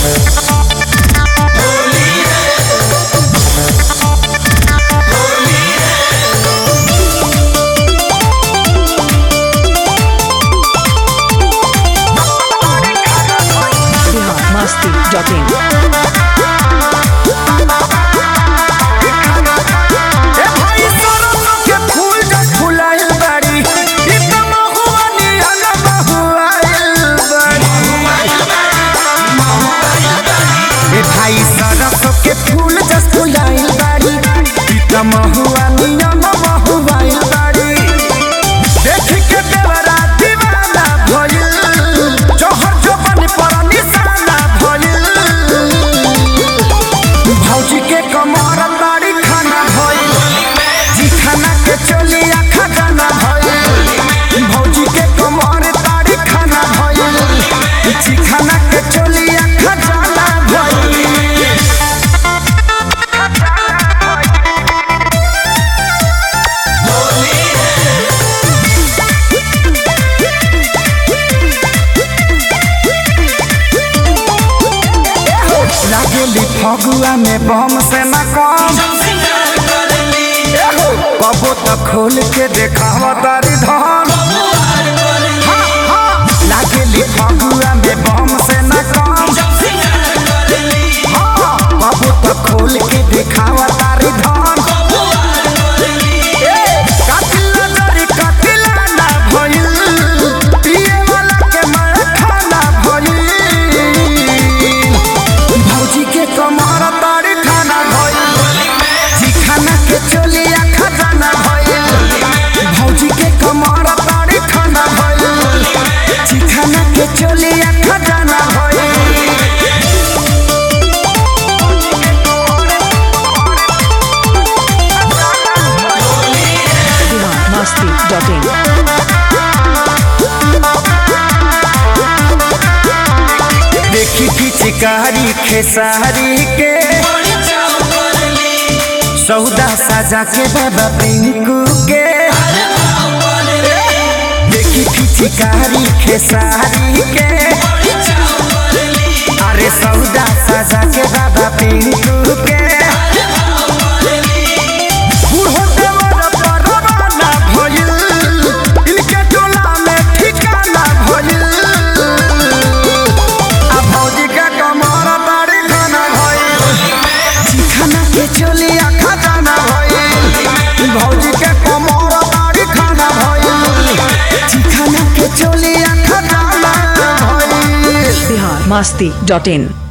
biharmasti.in ए भाई सरसों के फूल जब फुलाइल बाड़ी इ त महुआ निहन महुआइल बाड़ी ए भाई सरसों के फूल जब फुलाइल बाड़ी इ त महुआ निहन महुआइल बाड़ी देख के देवरा दीवाना भइल जोहर जोबन पर निशाना भइल भौजी के कमर बाड़ी खाना भइल जी खाना के चलिया खजाना भइल भौजी के कमर बाड़ी खाना भइल जी खाना के चलिया खजाना भइल लागेली फगुआ में बम से न कम एहो, कबो तो खोल के देखावा तारी धन हाँ, हाँ, लागेली फगुआ में बम से न कम हाँ, कबो तो खोल के देखावा तारी धन ए, कातिल नजरी कातिला ना भइल, पिए वाला के मार खाना भइल। भौजी के कमर तारी खाना भइल जी खाना के चलिया खजाना भइल भौजी के कमर तारी खाना भइल जी खाना के चलिया खजाना भइल biharmasti.in देखी की चिकारी खेसारी के सौदा साजा के बाबा पिंकू के देखी की चिकारी खेसारी के अरे सौदा साजा के बाबा पिंकू के बूढ़ो देवर परवाना भइल, इनके टोला में ठिकाना भइल। आ भौजी के कमर बाड़ी खाना भइल, चिखाना के चलिया खजाना भइल। भौजी के कमर बाड़ी खाना भइल, चिखाना के चलिया खजाना भइल। biharmasti.in